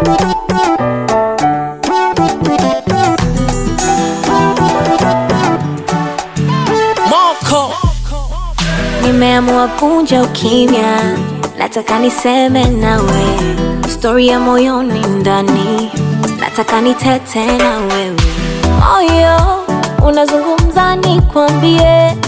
Moko Nimeamua kunja ukimya, nataka niseme nawe stori ya moyoni ndani, nataka nitete na wewe. Moyo unazungumza, nikwambie,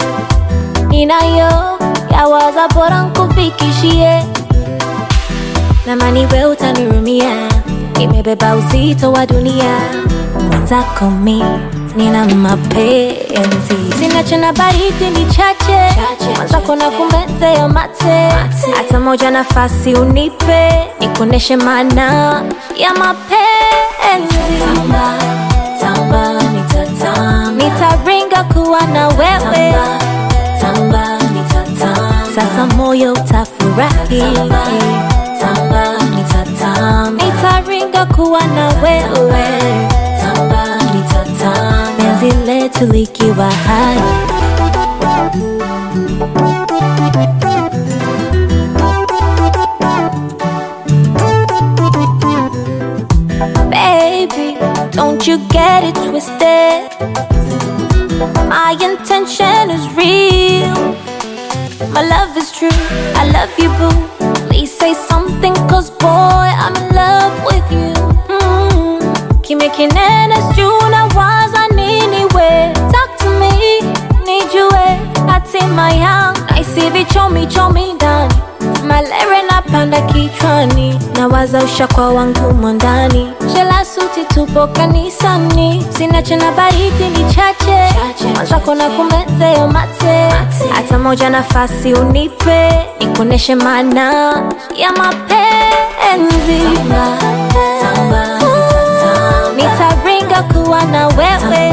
ninayo yawaza, bora nkufikishie, namani we utanirumia, nimebeba uzito wa dunia, mwenzako mi nina mapenzi, sina chana baridi ni chache, mwenzako na kumezea mate, hata moja nafasi unipe, nikuoneshe maana ya mapenzi. Tamba, tamba, nitatamba, nitaringa kuwa na wewe tamba, nitatamba, sasa moyo utafurahi tamba, nitatamba, nitaringa kuwa na wewe tamba, nitatamba, penzi letu likiwa hai Baby, don't you get it twisted. My intention is real. My love is true. I love you, boo. Please say something, cause boy, I'm in love with you. Mm. Kimya kinene sijui nawaza nini we. Talk to me, nijue hatima yangu. Naisi vichomi chomi ndani, malere napanda kichwani, nawaza ushakwa wangu mwandani. Shela suti tupo kanisani, sina chena baridi ni chache, mwenzako na kumezea mate, hata moja nafasi unipe, nikuoneshe maana ya mapenzi. Nitaringa kuwa na wewe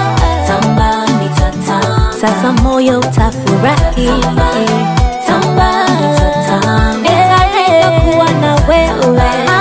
sasa moyo utafurahi Tamba, nitaringa kuwa na wewe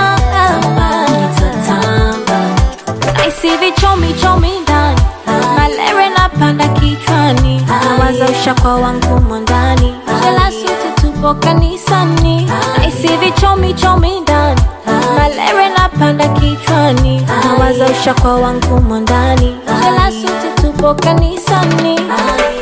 Naisi vichomi chomi ndani malere napanda kichwani nawaza ushakwa wangu mwandani shela suti tupo kanisani naisi vichomi chomi ndani malere napanda kichwani nawaza ushakwa wangu mwandani shela suti tupo kanisani